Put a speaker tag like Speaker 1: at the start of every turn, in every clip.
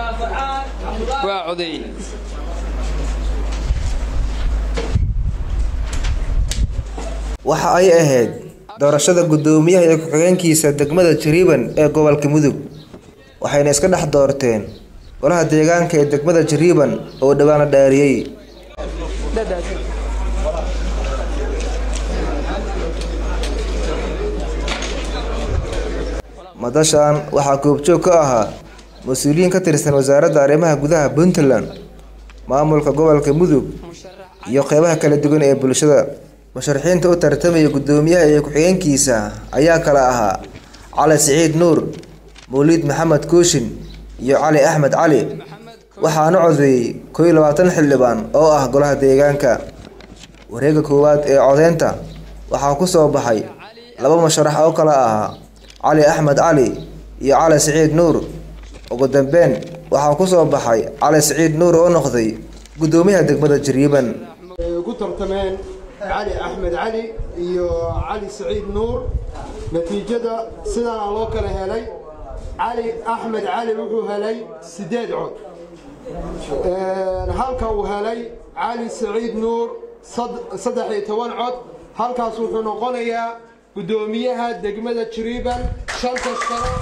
Speaker 1: waa coday
Speaker 2: waxa ay ahayd doorashada guddoomiyaha iyo ku-xigeenkiisa degmada jariiban ee gobolka mudug waxayna iska dhex doorteen golaha deegaanka ee degmada jariiban oo dhowaan la dhaariyey madashan waxaa goobjoog ka ahaa mas-uuliyiin ka tirsan wasaaradda arrimaha gudaha puntland maamulka gobolka mudug iyo qeybaha kala duwan ee bulshada musharaxiinta u tartamaya guddoomiyaha iyo ku-xigeenkiisa ayaa kala ahaa cali siciid nuur mawliid maxamed kooshin iyo cali axmed cali waxaana codeeyey koo iyo labaatan xildhibaan oo ah golaha deegaanka wareega koowaad ee codeynta waxaa ku soo baxay laba musharax oo kala ahaa cali axmed cali iyo cali siciid nuur ugu dambeyn waxaa ku soo baxay cali siciid nuur oo noqday guddoomiyaha degmada jariiban
Speaker 3: ku tartameen cali axmed cali iyo cali saciid nuur natiijada sidaana loo kala helay cali axmed cali wuxuu helay siddeed cod halka uu helay cali saciid nuur saddex iyo toban cod halkaas wuxuu noqonayaa guddoomiyaha degmada jariiban shanta sano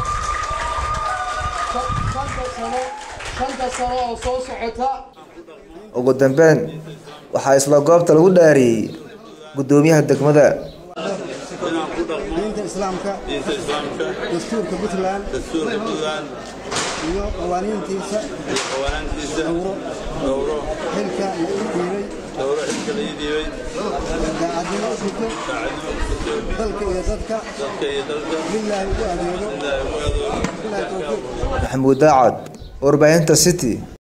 Speaker 3: shanta sano shanta sano oo soo socota
Speaker 2: ugu dambeyn waxaa isla goobta lagu dhaariyey guddoomiyaha degmada
Speaker 4: diinta islaamka dastuurka puntland iyo qawaaniintiisa dhowro xilka la ii dhiibay daacadnimo u fito dalka iyo dadka lilaahi ugu adeego bilaahi towfiiq
Speaker 2: maxamuud daacad warbaahinta city